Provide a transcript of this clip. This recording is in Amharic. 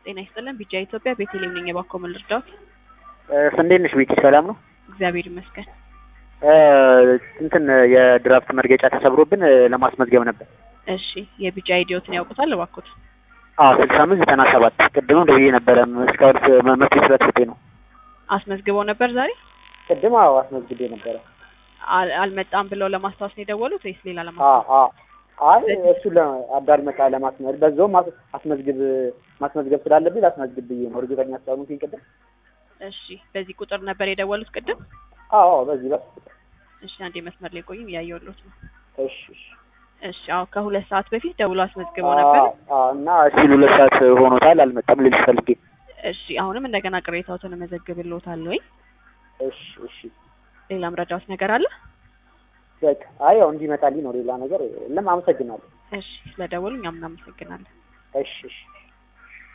ጤና ይስጥልን። ቢጃ ኢትዮጵያ ቤተልሔም ነኝ። የባኮ ምን ልርዳዎት? እንዴት ነሽ ቤቲ? ሰላም ነው? እግዚአብሔር ይመስገን። እንትን የድራፍት መርገጫ ተሰብሮብን ለማስመዝገብ ነበር። እሺ የቢጃ አይዲዎትን ያውቁታል እባክዎት? አዎ ስልሳ አምስት ዘጠና ሰባት ቅድምም ደውዬ ነበረ። እስካሁን መፍትሄ ስለተሰጠኝ ነው። አስመዝግበው ነበር ዛሬ? ቅድም አዎ አስመዝግቤ ነበረ። አል- አልመጣም ብለው ለማስታወስ ነው የደወሉት ወይስ ሌላ አዎ ለማስታወስ? አዎ አይ እሱ አዳልመጣ ለማስመዝ በዛውም አስ- አስመዝግብ ማስመዝገብ ስላለብኝ ላስመዝግብ ብዬ ነው። እርግጠኛ ስላልሆንኩኝ ቅድም እሺ በዚህ ቁጥር ነበር የደወሉት ቅድም? አዎ አዎ በዚህ በስ እሺ አንዴ መስመር ላይ ቆዩም እያየሁልዎት ነው። እሺ እሺ እሺ አዎ ከሁለት ሰዓት በፊት ደውሎ አስመዝግበው ነበር። አዎ አዎ እና ሲሉ ሁለት ሰዓት ሆኖታል አልመጣም ልልሽ ፈልጌ እሺ አሁንም እንደገና ቅሬታዎትን እመዘግብልዎታለሁ። ወይ እሺ እሺ ሌላም ረዳዎት ነገር አለ? በቃ አይ ያው እንዲመጣልኝ ነው ሌላ ነገር የለም። አመሰግናለሁ። እሺ ስለደወሉ እኛም እናመሰግናለን። እሺ እሺ